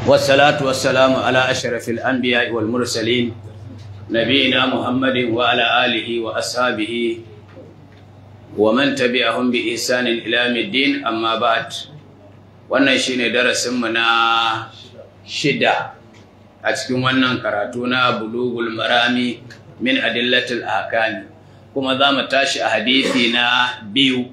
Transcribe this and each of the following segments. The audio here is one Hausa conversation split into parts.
والصلاة والسلام على أشرف الأنبياء والمرسلين نبينا محمد وعلى آله وأصحابه ومن تبعهم بإحسان إلى يوم الدين أما بعد wannan shine darasinmu na shida a cikin wannan karatu na bulugul marami min adillatul ahkami kuma za mu tashi a hadisi na biyu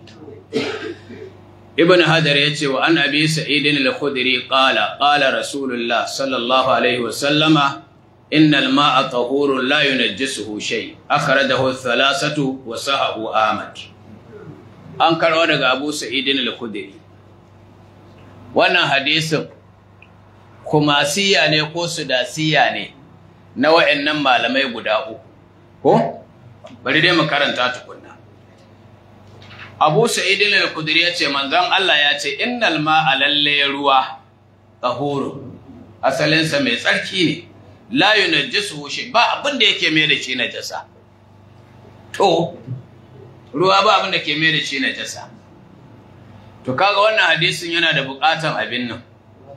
ibn hajar ya ce wa an abi sa'idin al-khudri qala qala rasulullah sallallahu alaihi wa sallama innal ma'a tahurun la yunajjisuhu shay akhrajahu thalathatu wa sahahu ahmad an karwa daga abu sa'idin al-khudri wannan hadisin kumasiya ne ko sudasiya ne na wa'annan malamai guda uku ko bari dai mu karanta tukunna Abu Sa'id al-Khudri yace manzon Allah ya ce innal ma'a lalle ruwa tahuru asalin sa mai tsarki ne la yunajjisuhu shi ba abin da yake mai da shi najasa to ruwa ba abin da ke mai da shi najasa to kaga wannan hadisin yana da bukatan abin nan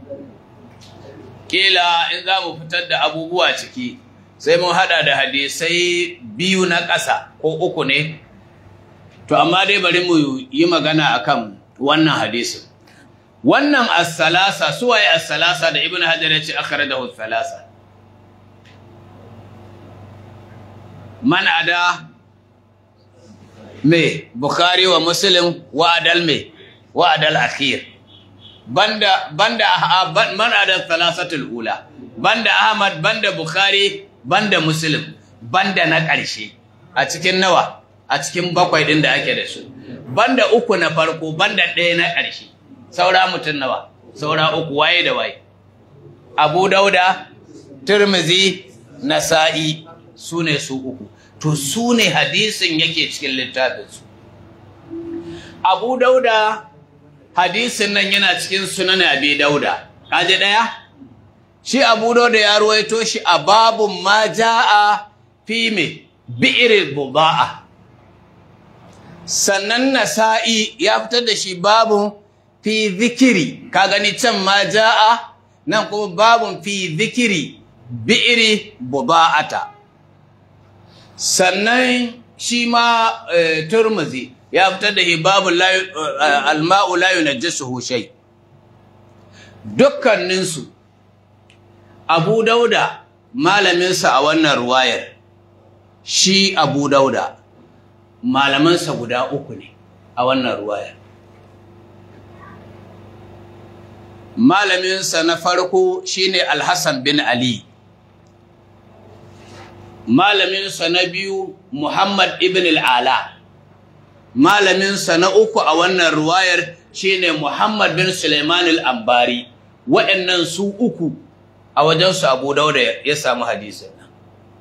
kila in za mu fitar da abubuwa ciki sai mun hada da hadisai biyu na ƙasa ko uku ne to amma dai bari mu yi magana akan wannan hadisin wannan as-salasa suwaye as-salasa da ibnu hajar ya ce akhrajahu as-salasa man ada me bukhari wa muslim wa adal me wa adal akhir banda banda man ada thalathatul ula banda ahmad banda bukhari banda muslim banda na ƙarshe a cikin nawa a cikin bakwai din da ake da su banda uku na farko banda ɗaya na ƙarshe saura mutum nawa saura uku waye da waye abu dauda turmizi nasa'i su ne su uku to su ne hadisin yake cikin littafinsu abu dauda hadisin nan yana cikin sunan abi dauda kaje daya shi abu dauda ya ruwaito shi a babun ma jaa fi me bi'r budaa sannan nasa'i ya fitar da shi babun fi zikiri ka gani can ma jaa nan kuma babun fi zikiri bi'r budaata sannan shi ma turmuzi ya fitar da hibabun alma'u la yunajjisuhu shay dukkaninsu Abu Dauda malaminsa a wannan ruwayar shi Abu Dauda malamansa guda uku ne a wannan ruwayar malaminsa na farko shine Al-Hassan bin Ali malaminsa na biyu Muhammad ibn al-Ala malaminsa na uku a wannan ruwayar shine Muhammad bin Sulaiman al-Ambari waɗannan su uku a wajensu Abu Dawud ya samu hadisin nan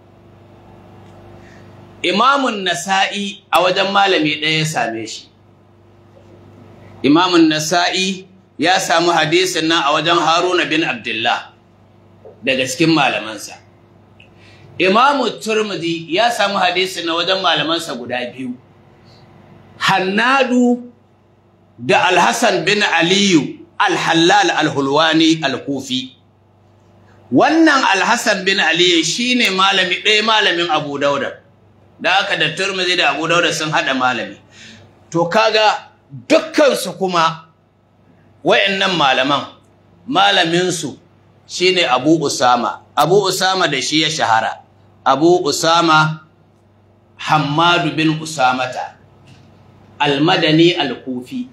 Imamun Nasa'i a wajen malami ɗaya ya same shi Imamun Nasa'i ya samu hadisin nan a wajen Haruna bin Abdullah daga cikin malamansa Imamu Turmudi ya samu hadisin na wajen malamansa guda biyu Hannadu da Alhassan bin Aliyu Al-Hallal Al-Hulwani Al-Kufi wannan Alhassan bin Aliyu shine malami ɗaya malamin Abu Dauda da aka da Turmizi da Abu Dauda sun hada malami to kaga dukkan su kuma wayannan malaman malamin su shine Abu Usama Abu Usama da shi ya shahara Abu Usama Hammadu bin Usamata Al-Madani Al-Kufi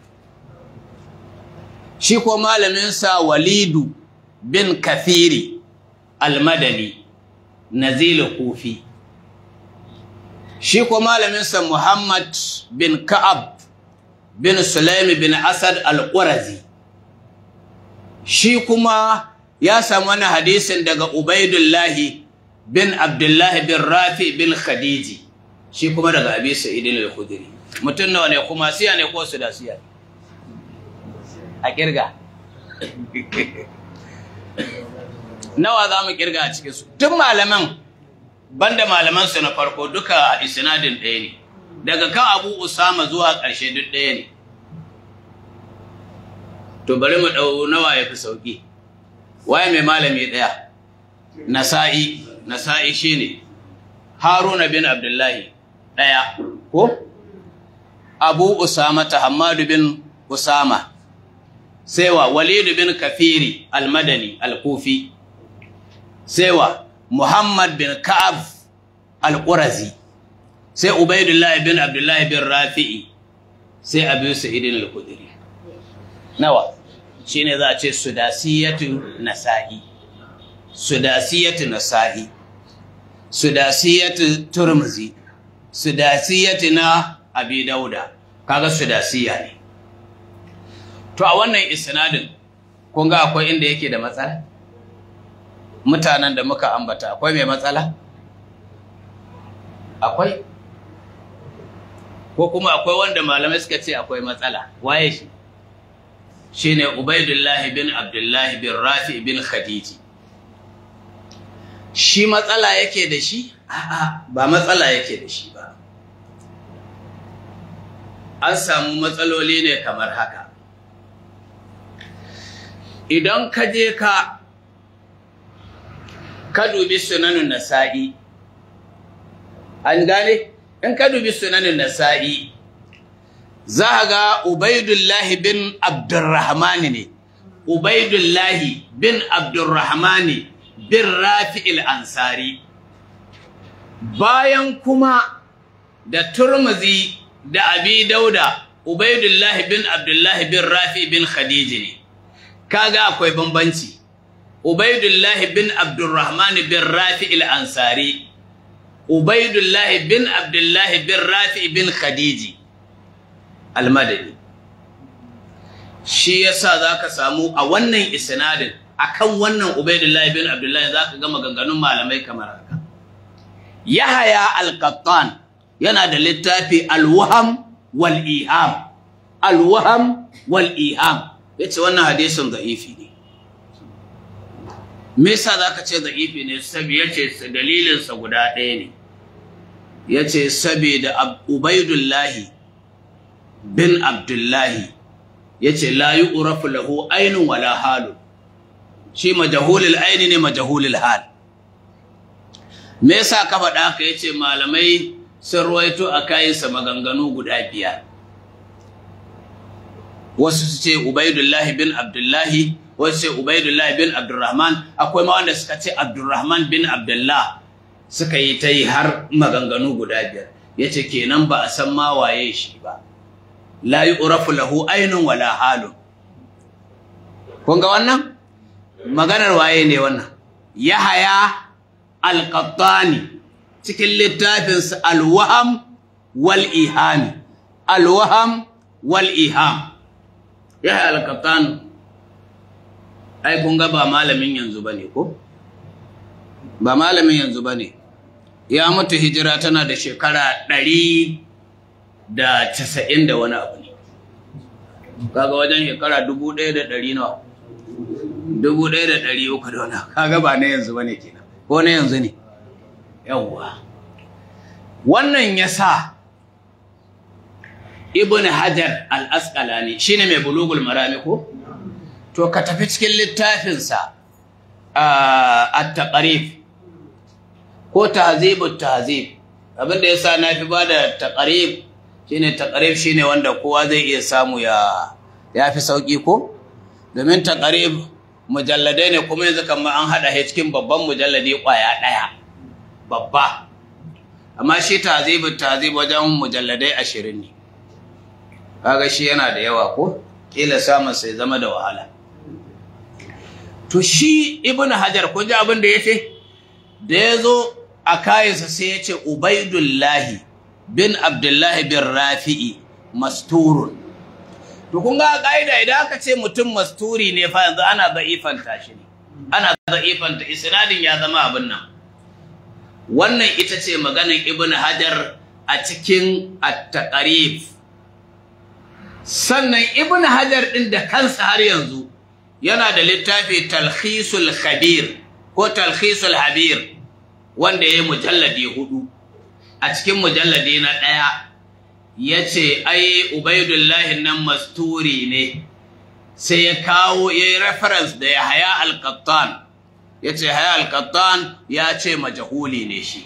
shi ko malaminsa Walidu bin Kathiri Al-Madani Nazil Kufi shi ko malaminsa Muhammad bin Ka'ab bin Sulaimi bin Asad Al-Qurazi shi kuma ya samu wani hadisin daga Ubaidullahi bin Abdullahi bin Rafi bin Khadiji shi kuma daga Abi Sa'id al-Khudri mutum nawa ne kuma siya ne ko su da siya a kirga nawa za mu kirga a cikinsu tun malaman banda malamansu na farko duka isnadin ɗaya ne daga kan abu usama zuwa ƙarshe duk ɗaya ne to bari mu ɗau nawa ya fi sauƙi waye mai malami ɗaya nasa'i nasa'i shine haruna bin abdullahi ɗaya ko abu usama ta hamadu bin usama sewa walidu bin kafiri almadani alkufi sewa muhammad bin ka'ab alƙurazi sai ubaidullahi bin abdullahi bin rafi'i sai abu sa'idin al-kudiri nawa shine za a ce sudasiyatu nasa'i sudasiyatu nasa'i sudasiyatu turmuzi sudasiyatu na abi dauda kaga sudasiya ne to a wannan isnadin kun ga akwai inda yake da matsala mutanen da muka ambata akwai mai matsala akwai ko kuma akwai wanda malamai suka ce akwai matsala waye shi shine Ubaidullah bin Abdullah bin Rafi bin Khadiji shi matsala yake da shi a'a ba matsala yake da shi ba an samu matsaloli ne kamar haka idan ka je ka ka dubi sunanun nasa'i an gane in ka dubi sunanin nasa'i za a ga ubaidullahi bin abdurrahmani ne ubaidullahi bin abdurrahmani bin rafi'il ansari bayan kuma da turmuzi da abi dauda ubaidullahi bin abdullahi bin rafi bin khadiji ne kaga akwai bambanci ubaidullahi bin abdurrahmani bin rafi'il ansari Ubaidullahi bin Abdullahi bin Rafi bin Khadiji almadani shi yasa zaka samu a wannan isnadin akan wannan Ubaidullahi bin Abdullahi zaka ga maganganun malamai kamar haka Yahaya al-Qattan yana da littafi al-Waham wal Iham al-Waham wal Iham yace wannan hadisin da'ifi ne me yasa zaka ce da'ifi ne sabi yace dalilin sa guda ɗaya ne yace saboda Ubaidullahi bin Abdullahi yace la yu'rafu lahu aynun wala halun shi majahulul ayni ne majahulul hal me yasa ka faɗa haka yace malamai sun ruwaito a kayansa maganganu guda biyar wasu su ce Ubaidullahi bin Abdullahi wasu ce Ubaidullahi bin Abdurrahman akwai ma wanda suka ce Abdurrahman bin Abdullah suka yi ta yi har maganganu guda biyar yace kenan ba a san ma waye shi ba la yu'rafu lahu aynun wala halun kun ga wannan maganar waye ne wannan Yahaya al-Qattani cikin littafinsa al-Waham wal Iham al-Waham wal Iham Yahya al-Qattan ai kun ga ba malamin yanzu bane ko ba malamin yanzu bane ya mutu hijira tana da shekara ɗari da casa'in da wani abu ne kaga wajen shekara dubu ɗaya da ɗari nawa dubu ɗaya da ɗari uku da wani kaga ba na yanzu bane kenan ko na yanzu ne yawwa wannan ya sa ibn hajar al-asqalani shine mai bulugul marami ko to ka tafi cikin littafinsa at-taqrib ko tahzibut tahzib abinda yasa na fi bada taqrib shine taqrib shine wanda kowa zai iya samu ya yafi sauki ko domin taqrib mujalladai ne kuma yanzu kamar an hada shi cikin babban mujalladi kwaya daya babba amma shi tahzibut tahzib wajen mujalladai 20 ne kaga shi yana da yawa ko kila samun sai zama da wahala to shi ibnu hajar kun ji abin da yace da yazo a kayansa sai yace ubaidullahi bin abdullahi bin rafi'i masturun to kun ga kaida idan aka ce mutum masturi ne fa yanzu ana da'ifanta shi ne ana da'ifanta isnadin ya zama abin nan wannan ita ce maganar ibnu hajar a cikin at-taqrib sannan ibn hajar ɗin da kansa har yanzu yana da littafi talhisul khabir ko talhisul habir wanda ya yi mujalladi hudu a cikin mujalladi na ɗaya ya ce ai ubaidullahi nan masturi ne sai ya kawo ya yi reference da ya haya alkattan ya ce haya alkattan ya ce majahuli ne shi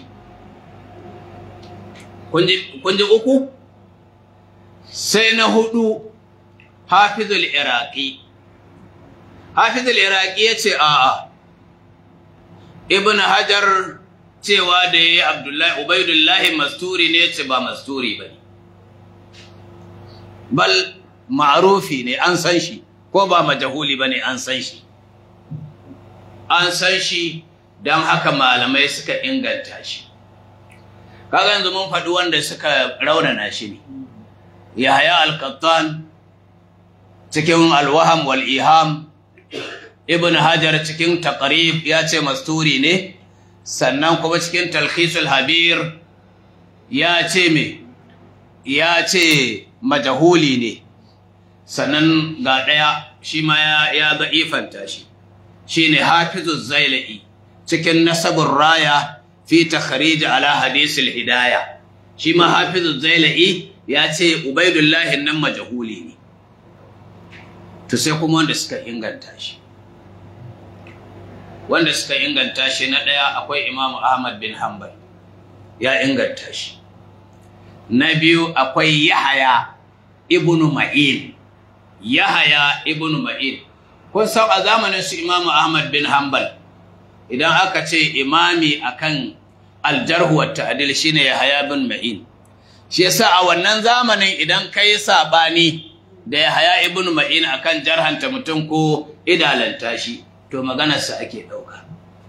kun ji uku sai na hudu hafizul iraqi hafizul iraqi ya ce a'a ibn hajar cewa da ya yi abdullahi ubaidullahi masturi ne ce ba masturi ba ne bal ma'arufi ne an san shi ko ba majahuli ba ne an san shi an san shi don haka malamai suka inganta shi kaga yanzu mun faɗi wanda suka raunana shi ne yahaya al-qattan cikin alwaham wal iham ibn hajar cikin taqrib ya ce masturi ne sannan kuma cikin talkhisul habir ya ce me ya ce majahuli ne sannan ga ɗaya shi ma ya ga ifanta shi shi ne hafizu zaila'i cikin nasabin raya fi takharij ala hadisul hidaya shi ma hafizu zaila'i ya ce ubaidullahi nan majahuli ne to sai kuma wanda suka inganta shi wanda suka inganta shi na ɗaya akwai imamu ahmad bin hanbal ya inganta shi na biyu akwai yahaya ibnu ma'in yahaya ibnu ma'in kun san a zamanin su imamu ahmad bin hanbal idan aka ce imami akan aljarhu wa ta'dil shine yahaya bin ma'in shi yasa a wannan zamanin idan kai sabani da yahaya ibnu ma'in akan jarhanta mutum ko idalanta shi to maganarsa ake ɗauka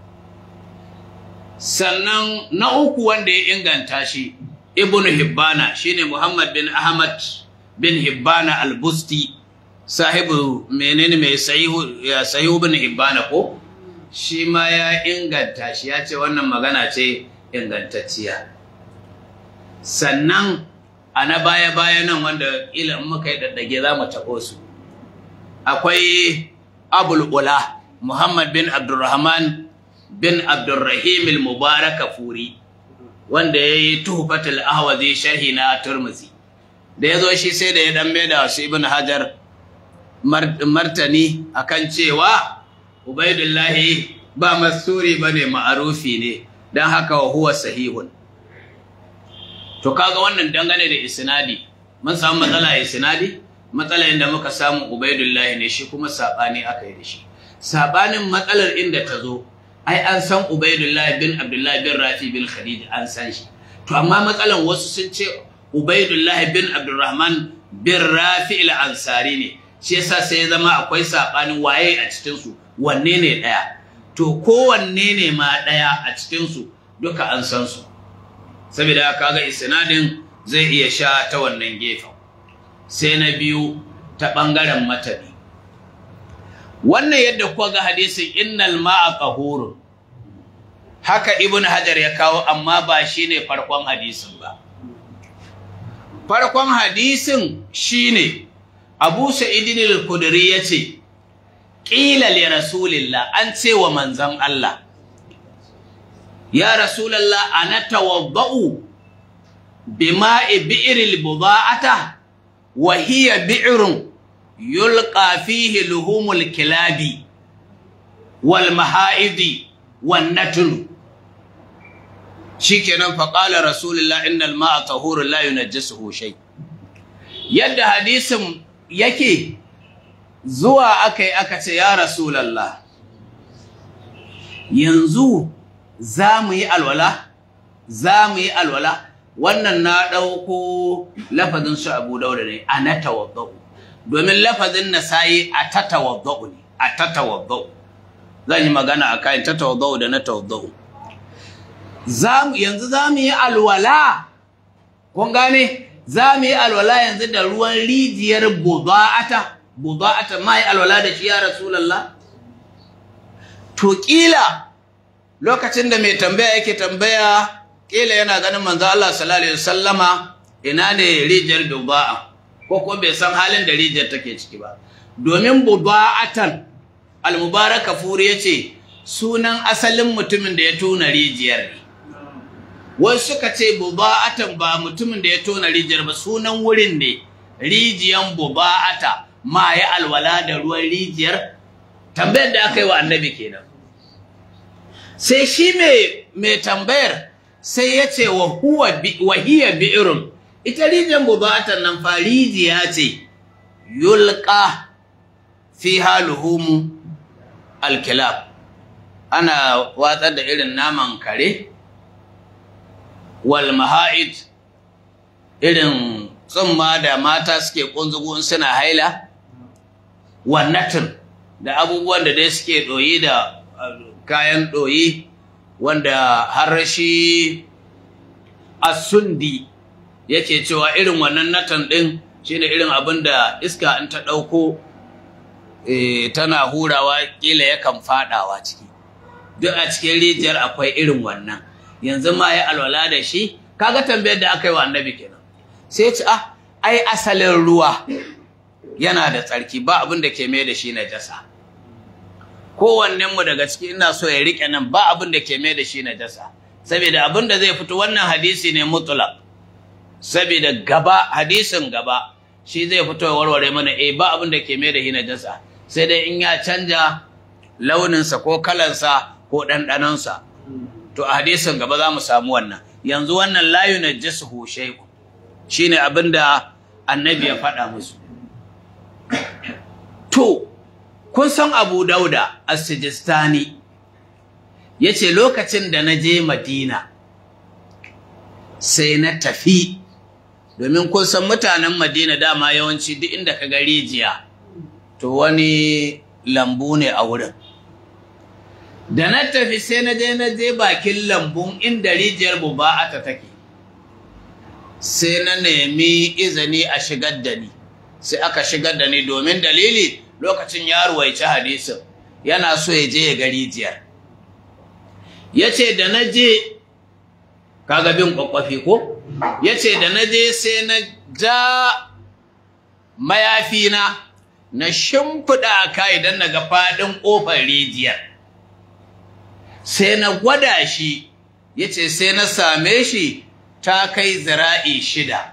sannan na uku wanda ya inganta shi ibnu hibbana shine muhammad bin ahmad bin hibbana al-busti sahibu menene mai sahihu ya sahihu bin hibbana ko shi ma ya inganta shi ya ce wannan magana ce ingantacciya sannan a na baya-baya nan wanda ila muka yi daddage za mu taɓo su akwai abul ula Muhammad bin Abdurrahman bin Abdurrahim al-Mubarak Furi wanda ya yi tuhfatul ahwazi sharhi na Turmuzi da ya zo shi sai da ya dan da wasu Ibn Hajar martani akan cewa Ubaidullahi ba masuri bane ma'arufi ne dan haka wa huwa sahihun to kaga wannan dangane da isnadi mun samu matsala isnadi matsala inda muka samu Ubaidullahi ne shi kuma sabani aka yi da shi sabanin matsalar inda ta zo ai an san Ubaidullah bin Abdullah bin Rafi bin Khadija an san shi to amma matsalan wasu sun ce Ubaidullah bin Abdurrahman bin Rafi al-Ansari ne shi yasa sai ya zama akwai sabanin waye a cikin su wanne ne daya to kowanne ne ma daya a cikin su duka an san su saboda kaga isnadin zai iya sha ta wannan gefen sai na biyu ta bangaren matabi wannan yadda kuwa ga hadisin innal ma'a qahurun haka ibn hajar ya kawo amma ba shine farkon hadisin ba farkon hadisin shine abu sa'idin al-khudri yace qila li rasulillah an ce wa manzon Allah ya rasulullah ana tawaddau bima'i bi'ril buda'ata wa hiya bi'run yulqa fihi luhumul kilabi wal mahaidi wan natun shikenan fa qala rasulullah innal ma'a tahurun la yunajjisuhu shay yadda hadisin yake zuwa akai aka ce ya rasulullah yanzu za mu yi alwala za mu yi alwala wannan na ɗauko lafazin su abu dauda ne a na tawaddau domin lafazin na sayi a ta tawaddau ne a ta tawaddau zan yi magana a kayan ta tawaddau da na tawaddau yanzu za mu yi alwala kun gane za mu yi alwala yanzu da ruwan rijiyar buda'ata buda'ata ma yi alwala da shi ya rasulallah to ƙila lokacin da mai tambaya yake tambaya ƙila yana ganin manzo Allah sallallahu alaihi wasallama ina ne rijiyar buda'a ko kuma bai san halin da rijiyar take ciki ba domin buda'atan al-mubaraka furi yace sunan asalin mutumin da ya tona rijiyar ne wasu suka ce buda'atan ba mutumin da ya tona rijiyar ba sunan wurin ne rijiyan buda'ata ma ya alwala da ruwan rijiyar tambayar da aka yi wa annabi kenan sai shi mai tambayar sai ya ce wa hiya bi'irun ita rijiyar mubatan nan fa rijiya ce yulqa fiha luhumu alkilab ana watsar da irin naman kare wal maha'id irin tsumma da mata suke kunzugun suna haila wannatin da abubuwan da dai suke ɗoyi da kayan ɗoyi wanda har shi asundi yake cewa irin wannan natan ɗin shine irin abin da iska in ta ɗauko tana hurawa ƙila yakan faɗawa ciki duk a cikin rijiyar akwai irin wannan yanzu ma ya alwala da shi kaga tambayar da aka yi wa annabi kenan sai ce ah ai asalin ruwa yana da tsarki ba abin da ke mai da shi najasa kowannen mu daga ciki ina so ya rike nan ba abin da ke mai da shi najasa saboda abin da zai fito wannan hadisi ne mutlaq saboda gaba hadisin gaba shi zai fito ya warware mana eh ba abin da ke mai da shi najasa sai dai in ya canja launinsa ko kalansa ko ɗanɗanonsa to a hadisin gaba za mu samu wannan yanzu wannan layu na jisuhu shaiku shi ne abin da annabi ya faɗa musu to kun san abu dauda a sijistani ya ce lokacin da na je madina sai na tafi domin kun san mutanen madina dama yawanci duk inda ka ga rijiya to wani lambu ne a wurin da na tafi sai na je na je bakin lambun inda rijiyar buba'ata take sai na nemi izini a shigar da ni sai aka shigar da ni domin dalili lokacin ya ruwaici hadisin yana so ya je ya ga rijiyar ya ce da na je kaga bin kwakwafi ko ya ce da na je sai na ja mayafina na shimfiɗa a ka idan na ga faɗin ƙofar rijiyar sai na gwada shi ya ce sai na same shi ta kai zira'i shida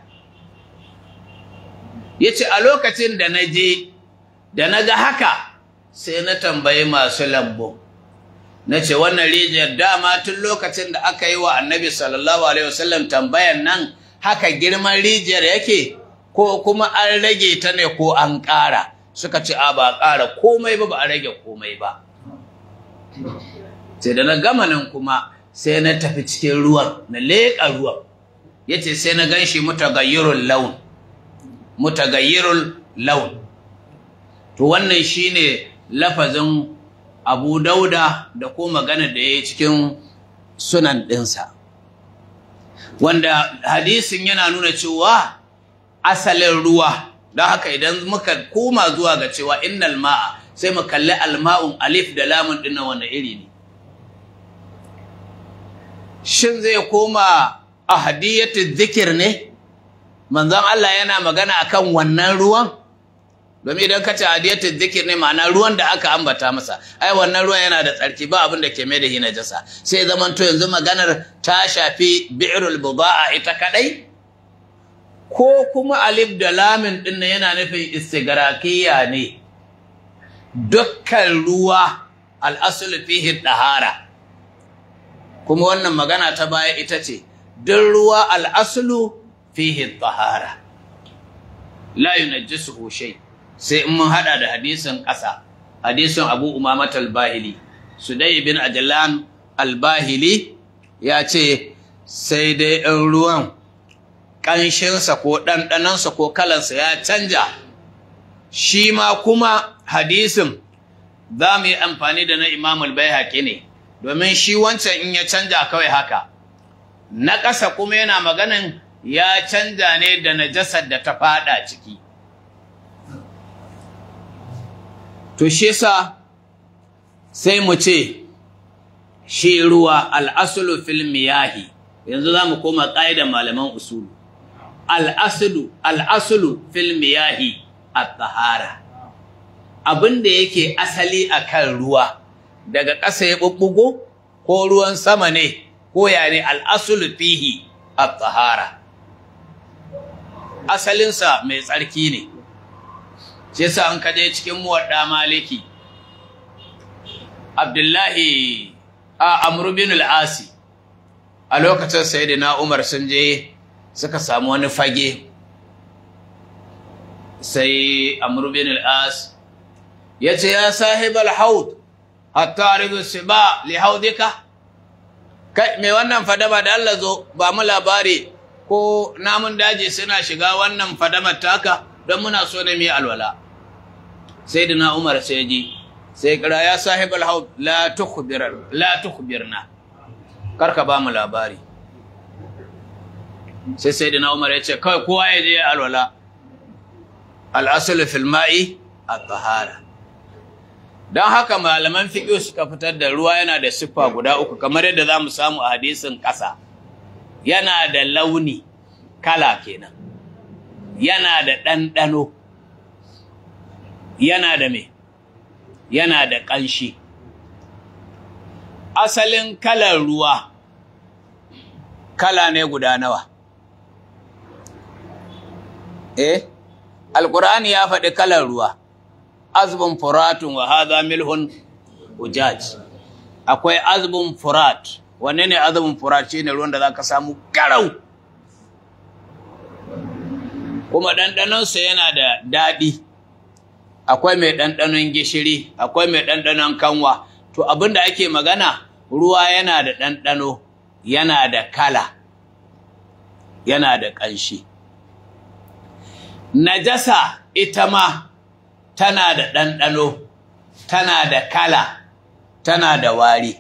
ya ce a lokacin da na je da na ga haka sai na tambayi masu lambu na ce wannan rijiyar dama tun lokacin da aka yi wa annabi sallallahu alaihi wasallam tambayan nan haka girman rijiyar yake ko kuma an rage ta ne ko an ƙara suka ce a ba ƙara komai ba ba a rage komai ba sai da na gama nan kuma sai na tafi cikin ruwan na leƙa ruwan ya ce sai na gan shi mutagayyirul laun mutagayyirul laun to wannan shine lafazin abu dauda da ko magana da ya yi cikin sunan ɗinsa wanda hadisin yana nuna cewa asalin ruwa don haka idan muka koma zuwa ga cewa innal ma'a sai mu kalli alma'un alif da lamun ɗin na wani iri ne shin zai koma ahadiyatul zikir ne manzon Allah yana magana akan wannan ruwan domin idan ka ce ahadiyatul zikir ne ma'ana ruwan da aka ambata masa ai wannan ruwan yana da tsarki ba abin da ke mai da shi najasa sai zaman to yanzu maganar ta shafi bi'rul buda'a ita kadai ko kuma alif da lamin din yana nufin istigrakiya ne dukkan ruwa al-aslu fihi dahara kuma wannan magana ta baya ita ce duk ruwa al'asulu fihi tahara la yunajjisuhu shay sai in mun hada da hadisin ƙasa hadisin Abu Umama al-Bahili Sudai bin Ajlan al-Bahili ya ce sai dai in ruwan ƙanshinsa ko ɗanɗanansa ko kalansa ya canja shi ma kuma hadisin za mu yi amfani da na Imam al-Baihaqi ne domin shi wancan in ya canja kawai haka na ƙasa kuma yana maganin ya canja ne da najasar da ta fada ciki to shi yasa sai mu ce shi ruwa al'asulu fil miyahi yanzu za mu koma ƙa'idar malaman usulu al'asulu al'asulu fil miyahi at-tahara abin da yake asali akan ruwa daga ƙasa ya ɓuɓɓugo ko ruwan sama ne ko ya ne al'asulu fihi a tsahara asalinsa mai tsarki ne shi yasa an kaje cikin muwadda maliki abdullahi a amru bin al-asi a lokacin sayyidina umar sun je suka samu wani fage sai amru bin al-as ya ce ya sahib al-haud hatta ridu siba li haudika kai me wannan fadama da Allah zo ba mu labari ko namun daji suna shiga wannan fadamar taka don muna so ne mu alwala sai dina Umar sai ji sai kira ya sahib al-haud la tukhbir la tukhbirna karka ba mu labari sai sai dina Umar ya ce kai kowa ya je alwala al-asl fil ma'i at-tahara don haka malaman fiƙi suka fitar da ruwa yana da siffa guda uku kamar yadda za mu samu a hadisin ƙasa yana da launi kala kenan yana da ɗanɗano yana da me yana da ƙanshi asalin kalar ruwa kala ne guda nawa eh alƙur'ani ya faɗi kalar ruwa azbun furatun wa hadha milhun ujaj akwai azbun furat wanne ne azbun furat shine ruwan da zaka samu garau kuma dandanon sa yana da dadi akwai mai dandanon gishiri akwai mai dandanon kanwa to abinda ake magana ruwa yana da dandano yana da kala yana da kanshi najasa ita ma tana da ɗanɗano, tana da kala, tana da wari.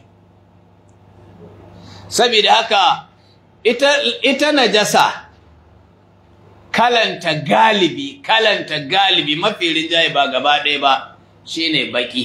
Saboda haka ita, ita najasa kalanta galibi, kalanta galibi mafi rinjaye ba gaba ɗaya ba shi ne baƙi.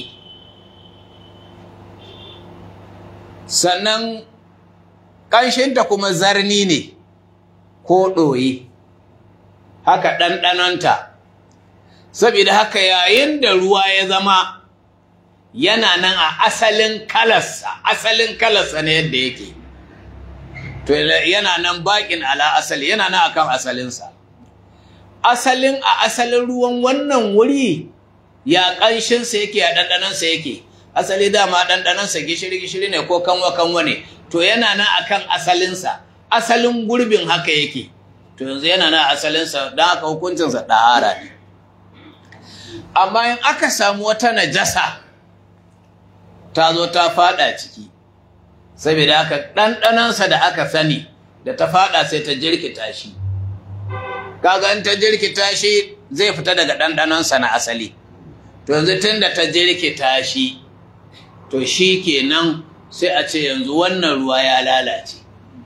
Sannan ƙanshinta kuma zarni ne ko ɗoyi, haka ɗanɗanonta. saboda haka yayin da ruwa ya zama yana nan a asalin kalarsa asalin kalarsa ne yadda yake to yana nan bakin ala asali yana nan akan asalinsa asalin a asalin ruwan wannan wuri ya ƙanshinsa yake a ɗanɗanansa yake asali dama ɗanɗanansa gishiri-gishiri ne ko kanwa-kanwa ne to yana nan akan asalinsa asalin gurbin haka yake to yanzu yana nan asalinsa don haka hukuncinsa ɗahara ne amma in aka samu wata najasa ta zo ta fada ciki saboda haka ɗanɗanansa da aka sani da ta fada sai ta jirkita shi kaga in ta jirkita shi zai fita daga ɗanɗanansa na asali to yanzu tun da ta jirkita shi to shi kenan sai a ce yanzu wannan ruwa ya lalace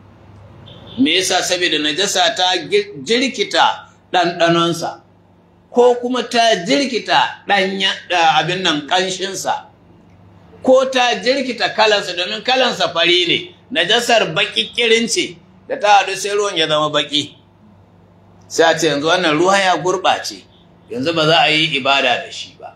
me yasa saboda najasa ta jirkita ɗanɗanonsa ko kuma ta jirkita ɗanya abin nan ƙanshinsa ko ta jirkita kalansa domin kalansa fari ne najasar baƙi ƙirin ce da ta haɗu sai ruwan ya zama baƙi sai a ce yanzu wannan ruwa ya gurɓace yanzu ba za a yi ibada da shi ba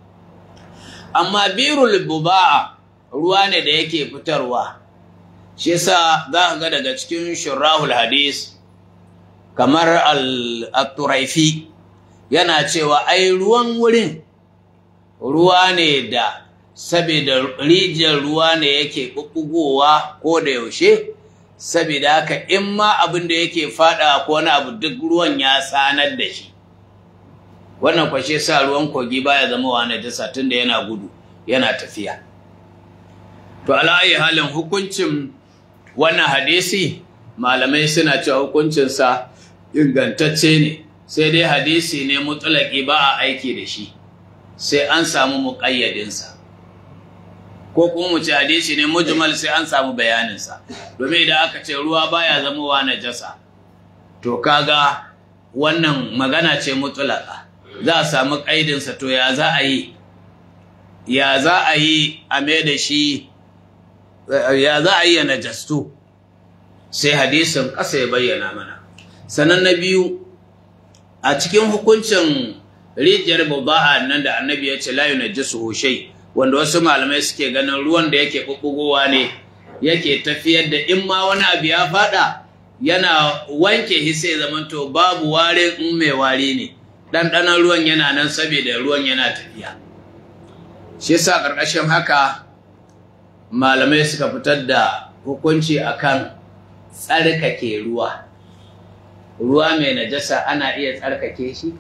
amma birul buba'a ruwa ne da yake fitarwa shi yasa za ka ga daga cikin shurahul hadis kamar al-turaifi yana cewa ai ruwan wurin ruwa ne da saboda rijiyar ruwa ne yake ɓuɓɓugowa ko da yaushe saboda haka in ma abin da yake faɗa ko wani abu duk ruwan ya sanar da shi wannan kwashe sa ruwan kogi baya zama wa najasa tunda yana gudu yana tafiya to ala'ayi halin hukuncin wannan hadisi malamai suna cewa hukuncinsa ingantacce ne sai dai hadisi ne mutulaki ba a aiki da shi sai an samu muƙayyadinsa ko kuma mu ce hadisi ne mujmal sai an samu bayaninsa domin idan aka ce ruwa baya zamowa najasa to kaga wannan magana ce mutulaka za a samu ƙaidinsa to ya za a yi ya za a yi a mai da shi ya za a yi ya najastu sai hadisin ƙasa ya bayyana mana sannan na biyu a cikin hukuncin rijiyar baba'a nan da annabi ya ce la yunajjisu shay wanda wasu malamai suke ganin ruwan da yake bubbugowa ne yake tafiyar da in ma wani abu ya fada yana wanke shi sai zamanto babu warin in mai wari ne ɗanɗanon ruwan yana nan saboda ruwan yana tafiya shi yasa ƙarƙashin haka malamai suka fitar da hukunci akan tsarkake ruwa ruwa mai najasa ana iya tsarkake shi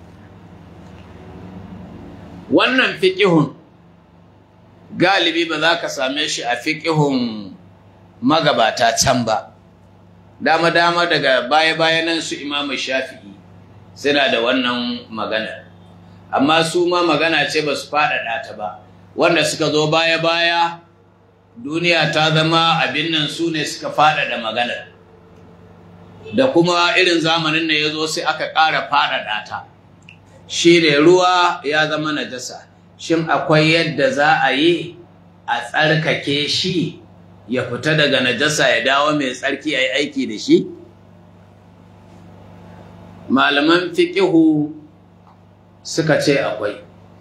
wannan fiƙihun galibi ba za ka same shi a fiƙihun magabata can ba dama-dama daga baya-baya nan su imamu shafi'i suna da wannan magana amma su ma magana ce ba su faɗaɗa ta ba wanda suka zo baya-baya duniya ta zama abin nan su ne suka faɗaɗa maganar da kuma irin zamanin da ya zo sai aka ƙara faɗaɗa ta shi ne ruwa ya zama najasa shin akwai yadda za a yi a tsarkake shi ya fita daga najasa ya dawo mai tsarki a yi aiki da shi malaman fiƙihu suka ce akwai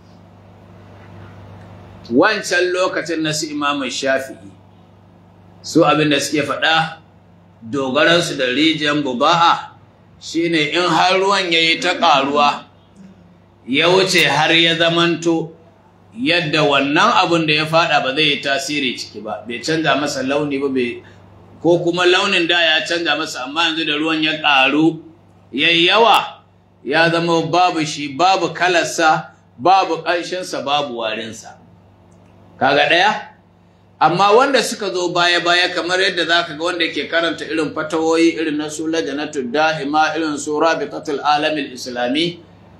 wancan lokacin na su imamun shafi'i su abin da suke faɗa dogaransu da rijiyar buba'a shine in har ruwan ya yi ta ƙaruwa ya wuce har ya zamanto yadda wannan abin da ya faɗa ba zai yi tasiri ciki ba bai canza masa launi ba ko kuma launin da ya canza masa amma yanzu da ruwan ya ƙaru ya yawa ya zama babu shi babu kalarsa babu ƙanshinsa babu warinsa kaga ɗaya amma wanda suka zo baya-baya kamar yadda za ka ga wanda ke karanta irin fatawoyi irin na su lajanatu da'ima irin su rabitatul alamin islami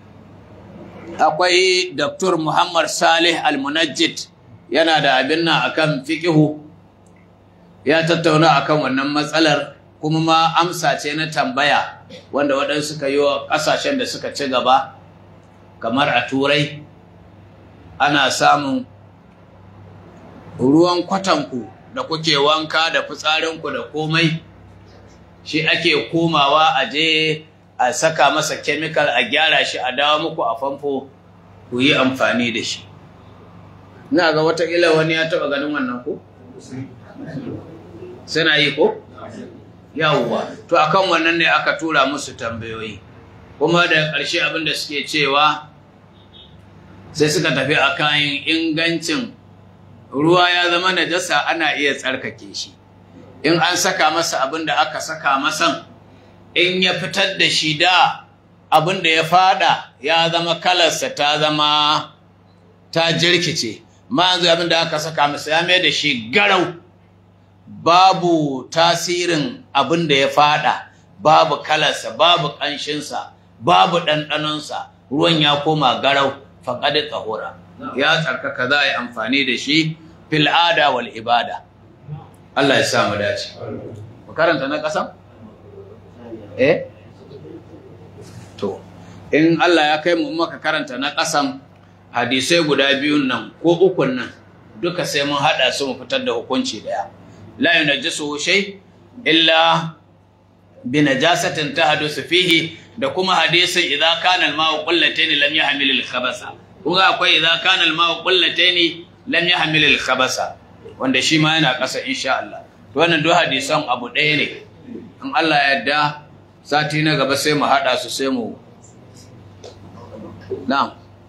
akwai Dr. Muhammad Salih Al-Munajjid yana da abin nan akan fiqihu ya tattauna akan wannan matsalar kuma ma amsa ce na tambaya wanda waɗansu suka yi wa ƙasashen da suka ci gaba kamar a turai ana samun ruwan kwatanku da kuke wanka da fitsarinku da komai shi ake komawa a je a saka masa kemikal a gyara shi a dawo muku a famfo ku yi amfani da shi na ga watakila wani ya taɓa ganin wannan ko? suna yi ko? yawwa to akan wannan ne aka tura musu tambayoyi kuma da ƙarshe abin da suke cewa sai suka tafi akan ingancin ruwa ya zama najasa ana iya tsarkake shi in an saka masa abin da aka saka masan in ya fitar da shi da abin da ya fada ya zama kalarsa ta zama ta jirkice ma yanzu abin da aka saka masa ya mai da shi garau babu tasirin abin da ya fada babu kalarsa babu ƙanshinsa babu ɗanɗanonsa ruwan ya koma garau faƙaɗi tsahura ya tsarkaka za a yi amfani da shi fil'ada wal ibada Allah ya samu dace ku karanta na ƙasan? eh to in Allah ya kai mu maka karanta na ƙasan hadisai guda biyun nan ko ukun nan duka sai mun haɗa su mu fitar da hukunci ɗaya la yunajjisu shay illa bi najasatin tahdusu fihi da kuma hadisin idza kana al-ma'u qullatayn lam yahmil al-khabasa kuma akwai idza kana al-ma'u qullatayn lam yahmil al-khabasa wanda shi ma yana ƙasa insha Allah to wannan duk hadisan abu ɗaya ne in Allah ya yarda sati na gaba sai mu haɗa su sai mu na'am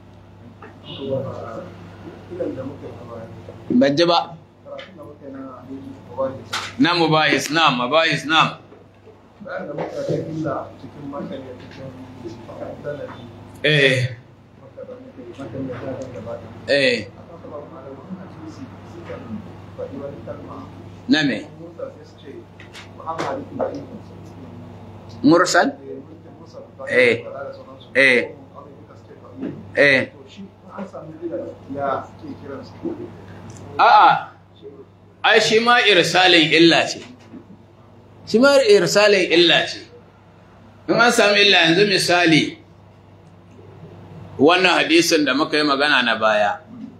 ban ji ba na mubahis na'am mubahis na'am bayan da muka ga illa cikin makani cikin sanadi eh makani ya ta gaba da eh akan sabon malamin hadisi suka faɗi wani kalma na me musa sai su ce muhammad ibn ibrahim mursal Eh. Eh. eh to shi an sami illa ya ke kiransu a'a ai shi ma irsalin illa ce shi ma irsalin illa ce in an sami illa yanzu misali wannan hadisin da muka yi magana na baya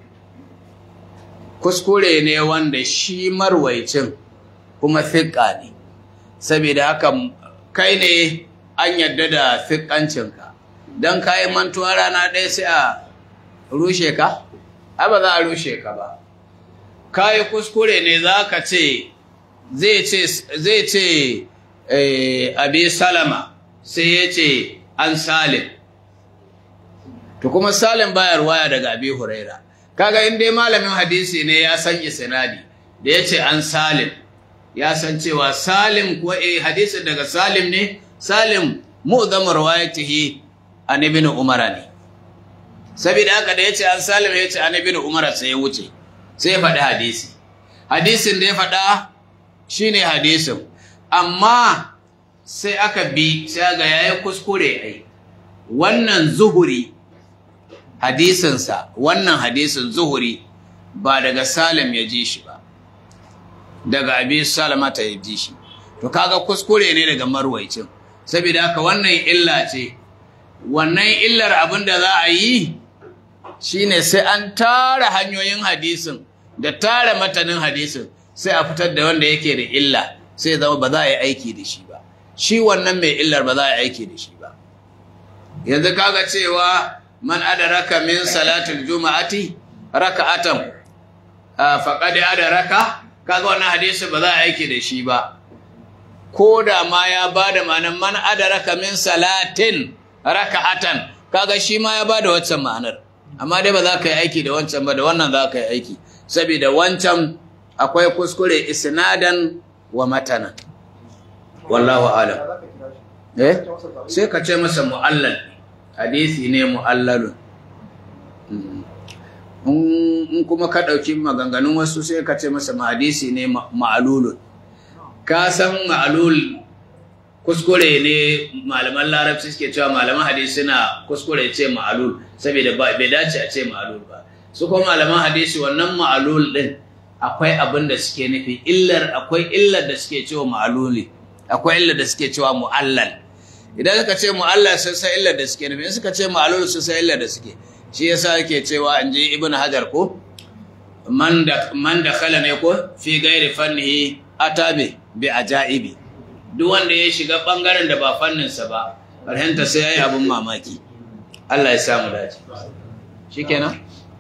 kuskure ne wanda shi marwaicin kuma fiƙa ne saboda haka kai ne an yadda da fiƙancinka don ka yi mantuwa rana ɗaya sai a rushe ka? ai ba za a rushe ka ba ka yi kuskure ne za ka ce zai ce abi salama sai ya ce an salim to kuma salim baya ruwaya daga abi huraira kaga in dai malamin hadisi ne ya san isnadi da yace an salim ya san cewa salim kuwa eh hadisin daga salim ne salim mu'zam riwayatihi an ibn umar ne saboda haka da yace an salim yace an ibn umar sai ya wuce sai ya faɗi hadisi hadisin da ya faɗa shine hadisin amma sai aka bi sai ga yayi kuskure ai wannan zuhuri hadisinsa wannan hadisin zuhuri ba daga salim ya ji shi ba daga abi salamata ya ji shi to kaga kuskure ne daga marwaicin saboda haka wannan illa ce wannan illar abin da za a yi shine sai an tara hanyoyin hadisin da tara matanin hadisin sai a fitar da wanda yake da illa sai zama ba za a yi aiki da shi ba shi wannan mai illar ba za a yi aiki da shi ba yanzu kaga cewa man adaraka min salatul juma'ati raka'atan faqad adaraka kaga wannan hadisi ba za a aiki da shi ba ko da ma ya bada ma'anar man adaraka min salatin raka'atan kaga shi ma ya bada wancan ma'anar amma dai ba za ka yi aiki da wancan ba da wannan za ka yi aiki saboda wancan akwai kuskure isnadan wa matana wallahu alam eh sai ka ce masa mu'allal hadisi ne mu'allalun in kuma ka ɗauki maganganun wasu sai ka ce masa hadisi ne ma'alulun ka san ma'alul kuskure ne malaman larabci suke cewa malaman hadisi na kuskure ce ma'alul saboda bai dace a ce ma'alul ba su kuma malaman hadisi wannan ma'alul din akwai abin da suke nufi illar akwai illar da suke cewa ma'aluli akwai illar da suke cewa mu'allal idan suka ce mu'allal sun san illar da suke nufi in suka ce ma'alul sun san illar da suke shi yasa yake cewa in ji ibn hajar ko man da man da khala ne ko fi gairi fannihi atabi bi ajaibi duk wanda ya shiga bangaren da ba fanninsa ba karhenta sai yayi abin mamaki Allah ya samu dace shikenan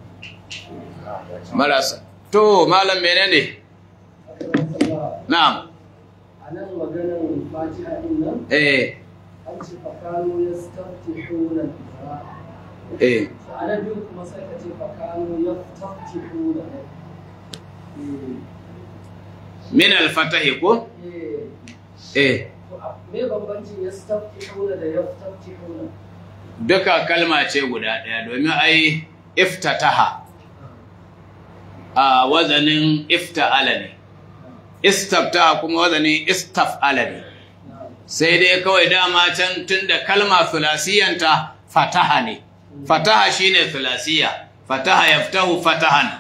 marasa to malam menene na'am anan maganar fatiha din nan eh an ce fakanu yastaftihuna eh ana biyu kuma sai ka ce fakanu yastaftihuna min al-fatahi ko eh eh to a- me bambancin yastaftihuna da yastaftihuna duka kalma ce guda ɗaya domin ai iftataha a wazanin ifta'ala ne istabtaha kuma wazanin istaf'ala ne sai dai kawai dama can tun da kalma thulasiyanta fataha ne fataha shine thulasiya fataha yaftahu fatahan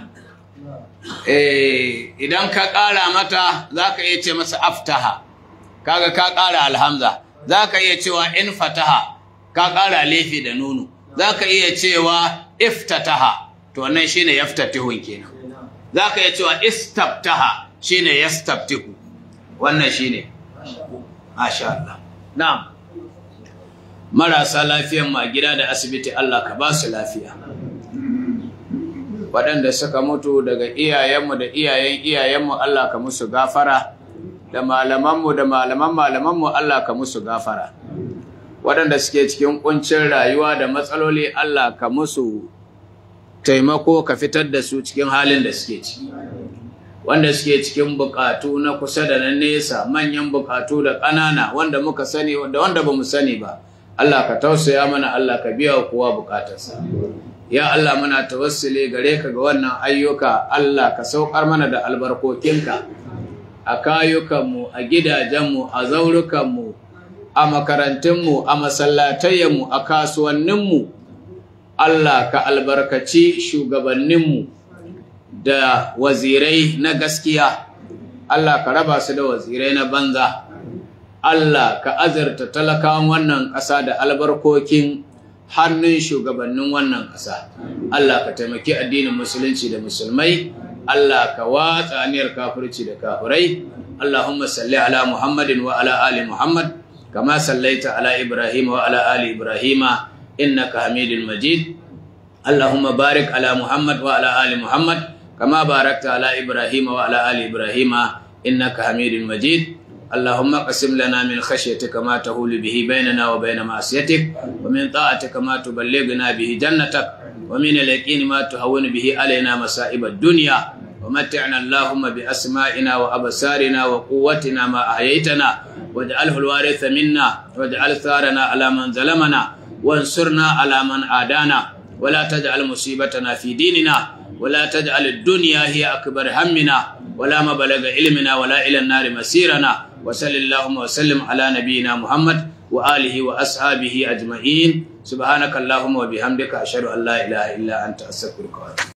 eh idan ka ƙara mata zaka iya ce masa aftaha kaga ka ƙara alhamza zaka iya cewa in fataha ka ƙara lefi da nunu zaka iya cewa iftataha to wannan shine yaftatihun kenan zaka iya cewa istabtaha shine yastabtihu wannan shine Masha Allah. Na'am. Marasa lafiyan ma gida da asibiti Allah ka ba su lafiya. Waɗanda suka mutu daga iyayenmu da iyayen iyayenmu Allah ka musu gafara, da malamanmu da malaman malamanmu Allah ka musu gafara. Waɗanda suke cikin ƙuncin rayuwa da matsaloli Allah ka musu taimako ka fitar da su cikin halin da suke ciki. wanda suke cikin bukatu na kusa da na nesa manyan bukatu da ƙanana wanda muka sani da wanda ba mu sani ba Allah ka tausaya mana Allah ka biya wa kowa bukatarsa ya Allah muna tawassuli gare ka ga wannan ayyuka Allah ka saukar mana da albarkokinka a kayukanmu a gidajenmu a zaurukanmu a makarantunmu a masallatayyanmu a kasuwanninmu Allah ka albarkaci shugabanninmu da wazirai na gaskiya Allah ka raba su da wazirai na banza Allah ka azarta talakawan wannan ƙasa da albarkokin hannun shugabannin wannan ƙasa Allah ka taimaki addinin musulunci da musulmai Allah ka watsa aniyar kafirci da kafirai Allahumma salli ala Muhammadin wa ala ali Muhammad kama sallaita ala Ibrahim wa ala ali Ibrahim innaka Hamidul Majid Allahumma barik ala Muhammad wa ala ali Muhammad كما باركت على إبراهيم وعلى آل إبراهيم إنك حميد مجيد اللهم اقسم لنا من خشيتك ما تهول به بيننا وبين معصيتك ومن طاعتك ما تبلغنا به جنتك ومن اليقين ما تهون به علينا مصائب الدنيا ومتعنا اللهم بأسمائنا وأبصارنا وقوتنا ما أحييتنا واجعله الوارث منا واجعل ثارنا على من ظلمنا وانصرنا على من عادانا ولا تجعل مصيبتنا في ديننا ولا تجعل الدنيا هي أكبر همنا ولا مبلغ علمنا ولا إلى النار مسيرنا وصل اللهم وسلم على نبينا محمد وآله وأصحابه أجمعين سبحانك اللهم وبحمدك أشهد أن لا إله إلا أنت أستغفرك وأتوب